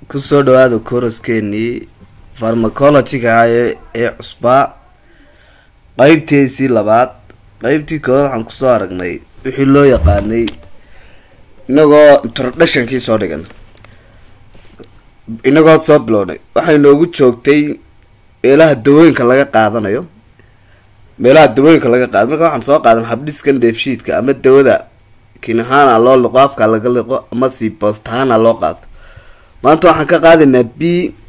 kusoo dhawaada koroskeenii farmacologiga ee ee cusbaa qeybtiisii labaad qeybtii koowaad waxaan kusoo aragnay wixii loo yaqaanay inagoo introductionkii soo dhigan inagoo soo bilownay waxay noogu joogtay meelaha dawooyinka laga qaadanayo meelaha dawooyinka laga qaada marka waxaan soo qaadan habdhiskan deefshiidka ama dawada kinahaana loo liqo afka laga liqo ama si boostahaana loo qaato maanta waxaan ka qaadaynaa b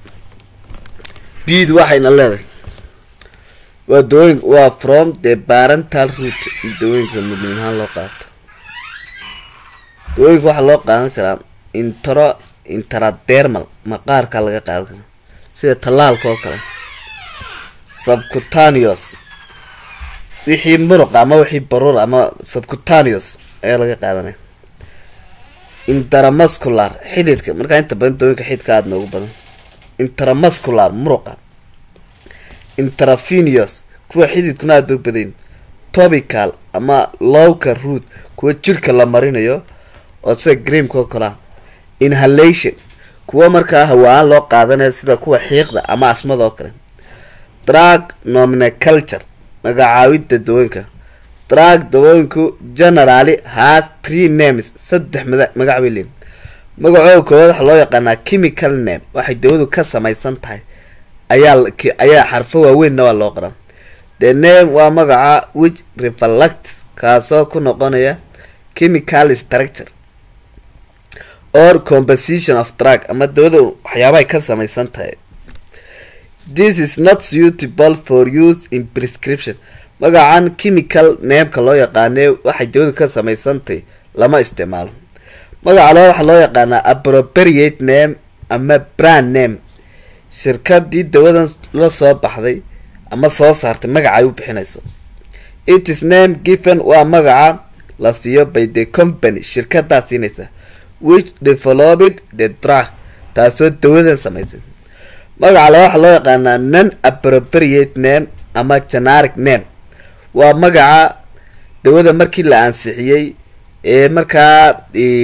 bd waxayna leedahay waa dawooyin waa from the parental root in dawooyinka mudnin ahaan loo qaato dawooyinka waxaa loo qaadan karaa intro intradermal maqaarka laga qaadan karaa sida tallaalka oo kale subcutaneous wixii muruqa ama wixii baruur ama subcutaneous ayaa laga qaadanaya intramuscular xididka markaa inta badan dawooyinka xididka aada noogu badan intramuscular muruqa intravenous kuwa xididkuna aada ba badayn topical ama lowka root kuwa jirhka la marinayo oo sida greamka oo kalea inhalation kuwa markaa hawaan loo qaadanayo sida kuwa xiiqda ama asmada oo kale drug nomenclature magacaawida dawooyinka drug dawooyinku generally has three names saddex mada magac bay leeyiin magacooda koowaad waxaa loo yaqaanaa chemical name waxay dawadu ka samaysan tahay ayaa ayaa xarfo waaweynna waa loo qoraa the name waa magaca which reflect kaasoo ku noqonaya chemical structure or composition of drug ama dawada waxyaabahay ka samaysan tahay this is not suitable for use in prescription magacan chemical nameka loo yaqaane waxay dawadu ka samaysantahy lama isticmaalo magaca loo waxaa loo yaqaanaa appropriate name ama brand name shirkadii dawadan la soo baxday ama soo saartay magaca ay u bixinayso it is name given waa magaca la siiyo by the company shirkadaa siinaysa which developed the drug taasoo dawadan samaysay magaca le waxaa loo yaqaanaa non appropriate name ama generic name waa magaca dawada markii la ansixiyey ee markaa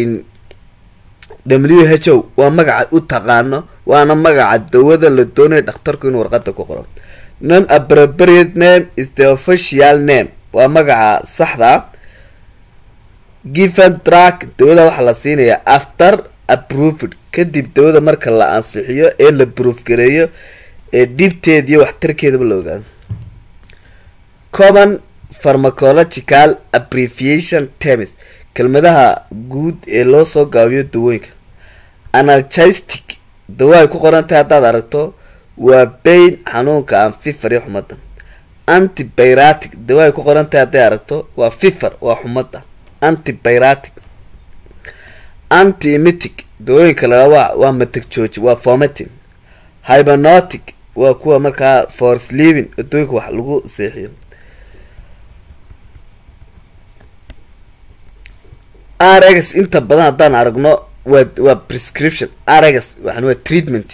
w h o waa magaca u taqaano waana magaca dawada la doonayo dhakhtarku inuu warqada ku qoro non appropriate name is the official name waa magaca saxda given drug dawada waxaa la siinayaa after approved kadib dawada marka la ansixiyo ee la proof gareeyo ee dhibteed iyo waxtarkeedaba la ogaado common pharmacological abbreviation terms kelmadaha guud ee loo soo gaabiyo dawooyinka analgistic dawo ay ku qoran tahay haddaad aragto waa bayn xanuunka aan fifar iyo xumada antibiratic dawo ay ku qoran tahay hadday aragto waa fifar waa xumada antibiratic anti-emetic dawooyinka la waa waa matag jooji waa formating hybernotic waa kuwa markaa for sleeving dawooyinka wax lagu seexiyo rx inta badan haddaan aragno waa waa prescription rx waxan waa treatment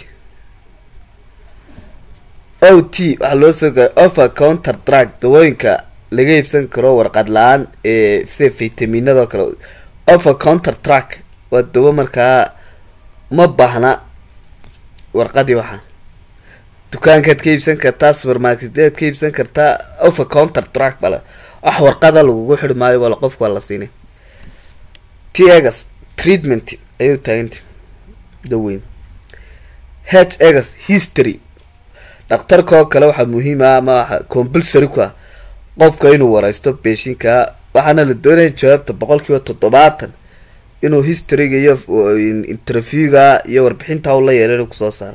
o t waxaa loo soo gaay offer counter drug dawooyinka laga iibsan karo warqad la-aan ee sida vitaminado kale offer counter drug waa dawo markaa ma baahna warqadii waxaa dukaankaad ka iibsan kartaa supermarketeed ka iibsan kartaa offer counter drug bale wax warqada lagugu xiri maayo wala qofka waa la siinay t-egas treatment ayuu taaganta daweyn h egas history dhakhtarka oo kale waxaa muhiim ah ama waxa compulsory ku ah qofka inuu wareysto beeshinka waxaana la doonaya jawaabta boqol kiiba toddobaatan inuu historyga iyo interviewga iyo warbixinta u la yeelo inuu kusoo saaro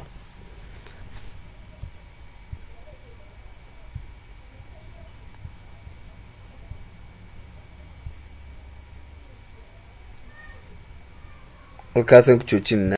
halkaasaan ku joojinana